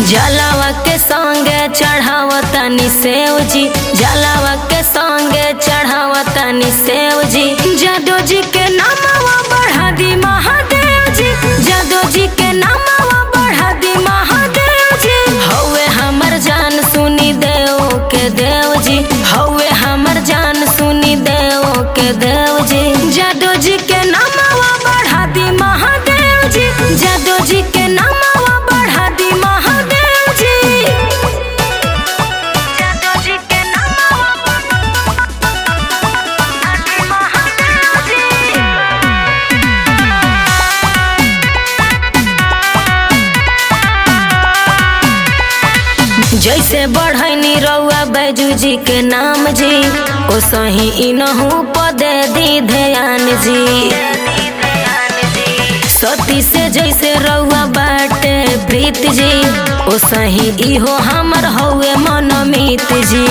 जलावा के संगे चढ़ावतनी सेव जी जलावा के संगे चढ़ावतनी सेव जी जादो जी के नामवा बढ़ा दी महादेव जी जादो जी के नामवा बढ़ा दी महादेव जी हौवे हमर जान सुनी देव के देव जी हौवे हमर जान सुनी देव के देव जी जादो जी के नामवा बढ़ा दी महादेव जी जादो जी के नामवा बढ़ा दी महादेव जी जादो जी के नामवा बढ़ा दी महादेव जी जैसे बढ़ैनी रउआ बैजू जी के नाम जी ओ सही इनहू पदे दी ध्यान जी सती से जैसे रउआ बाटे प्रीत जी ओ सही इहो हमर हौवे मनमीत जी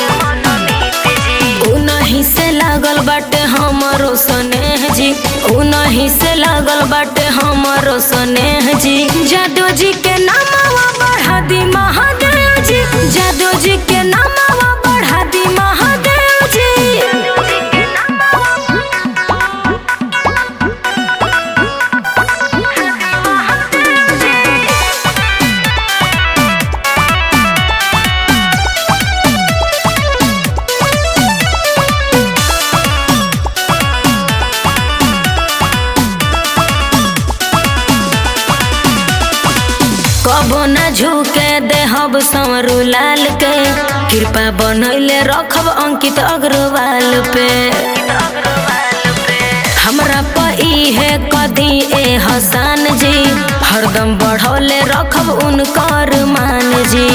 उनही से लागल बाटे हमरो स्नेह जी उनही से लागल बाटे हमरो स्नेह जी जादू जी के नामवा बढ़ा दी महादेव जी जादू जी के नामवा बढ़ा दी महादेव जी कबो न झुके देहब संवरू लाल के कृपा बनैले रखब अंकित अग्रवाल पे हमरा प इहे कदी ए हसान जी हरदम बढ़ौले रखब उनकर मान जी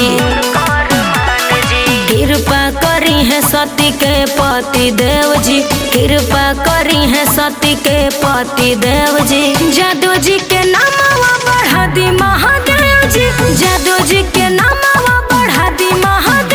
कृपा करी है सती के पति देव जी कृपा करी है सती के पति देव जी जादू जी के नामवा बढ़ा दी महादेव जी जादू जी के नामवा बढ़ा दी महादेव